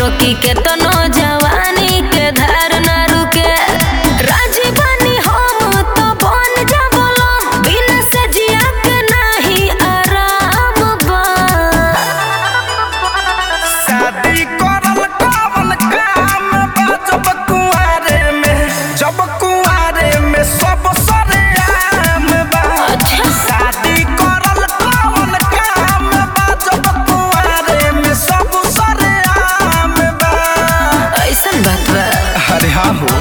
रोकी के तनो जवानी के धार ना रुके राजी बनी हम तो बन जाबलो बिना से जिया के नहीं आराम बा शादी करल कवन काम बा जब कुआरे में जब कुआरे में सब सरेआम बा अच्छा। शादी करल कवन काम बा जब कुआरे में सब सरेआम बा ऐसन बात बा अरे हाँ हो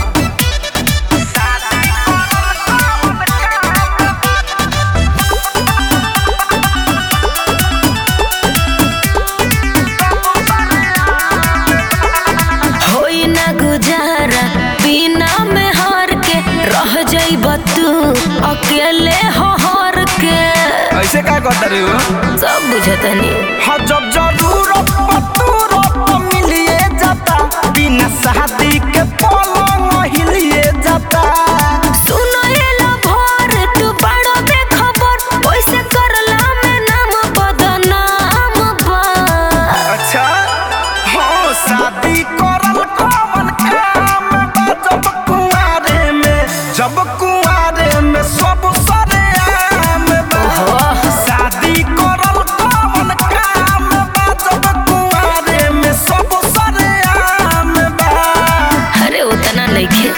होई ना गुजारा बिना में हार के रह जाइब तू अकेले हो हार के ऐसे का करता रे हो सब बुझतनी हाँ जब जरूरत पतूरत मिलिए जाता बिना शादी के पलंग हिलिए जाता सुनो एला भोर तू बड़ो बेखबर ओइसे करला में नाम बदनाम बा अच्छा हाँ शादी करल कवन काम बा जब कुआरे में जब कुआरे में सब सरेआम बा ओहो। शादी करल कवन काम बा जब कुआरे में सब सरेआम बा अरे उतना नइखे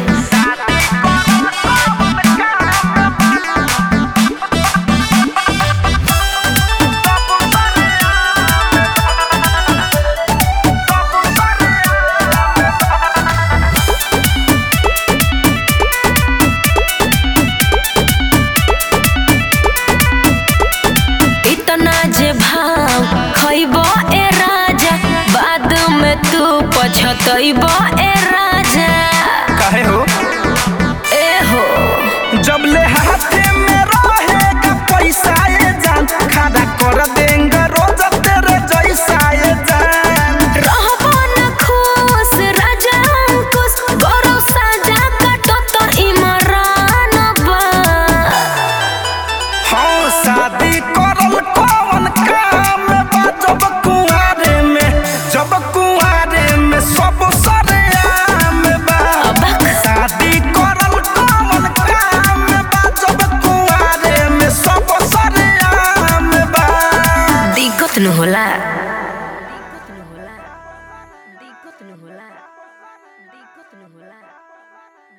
इतना जे भाव खइब ए राजा बाद में तू पछतइब ए राजा काहे हो ए हो जब ले हाथे में रहेगा पैसा ये जान खड़ा कर देंगे रोज तेरे जैसा ये जान रहबो न खुश राजा अंकुश गौरव साजा काटो तो इमरान बा हाँ शादी करल कौन काम बा जब कुआरे में जब कुआरे में सब सरेआम बा अबक शादी करल कौन काम बा जब कुआरे में सब सरेआम बा दिक्कत न होला